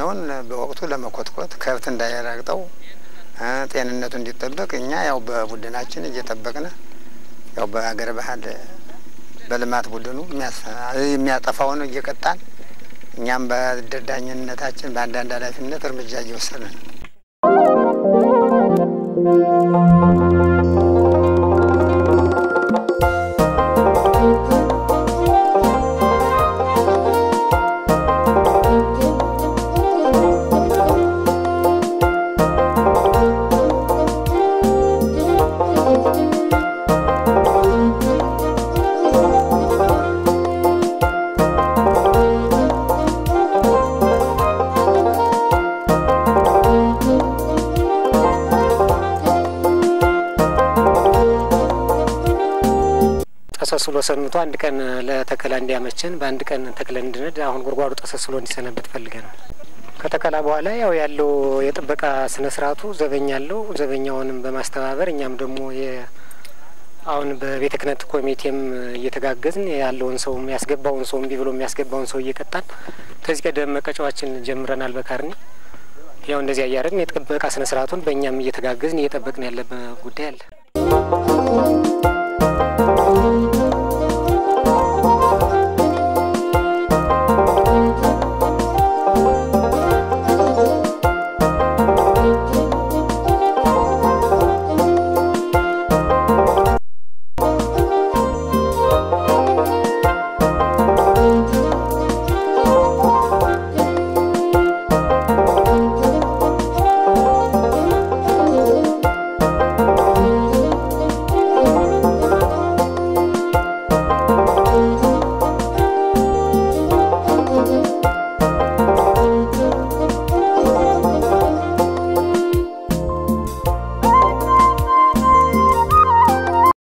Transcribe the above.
ጫካውን በወቅቱ ለመኮትኮት ከብት እንዳይረግጠው ጤንነቱ እንዲጠበቅ እኛ ያው በቡድናችን እየጠበቅን ያው በሀገር ባህል በልማት ቡድኑ የሚያጠፋውን እየቀጣን እኛም በደዳኝነታችን በአንዳንድ ኃላፊነት እርምጃ እየወሰድን ነው። ተሰስሎ ሰንብቶ አንድ ቀን ለተከላ እንዲያመችን በአንድ ቀን ተክለን እንድንድ አሁን ጉድጓዱ ተሰስሎ እንዲሰነበት ፈልገን ነው። ከተከላ በኋላ ያው ያለው የጥበቃ ስነ ስርዓቱ ዘበኛ አለው። ዘበኛውንም በማስተባበር እኛም ደግሞ አሁን በቤተ ክህነት ኮሚቴም እየተጋገዝን ያለውን ሰው የሚያስገባውን ሰው እምቢ ብሎ የሚያስገባውን ሰው እየቀጣን ከዚህ ቀደም መቀጫዋችን ጀምረናል። በካርኒ ያው እንደዚያ እያደረግን የጥበቃ ስነ ስርዓቱን በእኛም እየተጋገዝን እየጠበቅን ያለበት ጉዳይ አለ።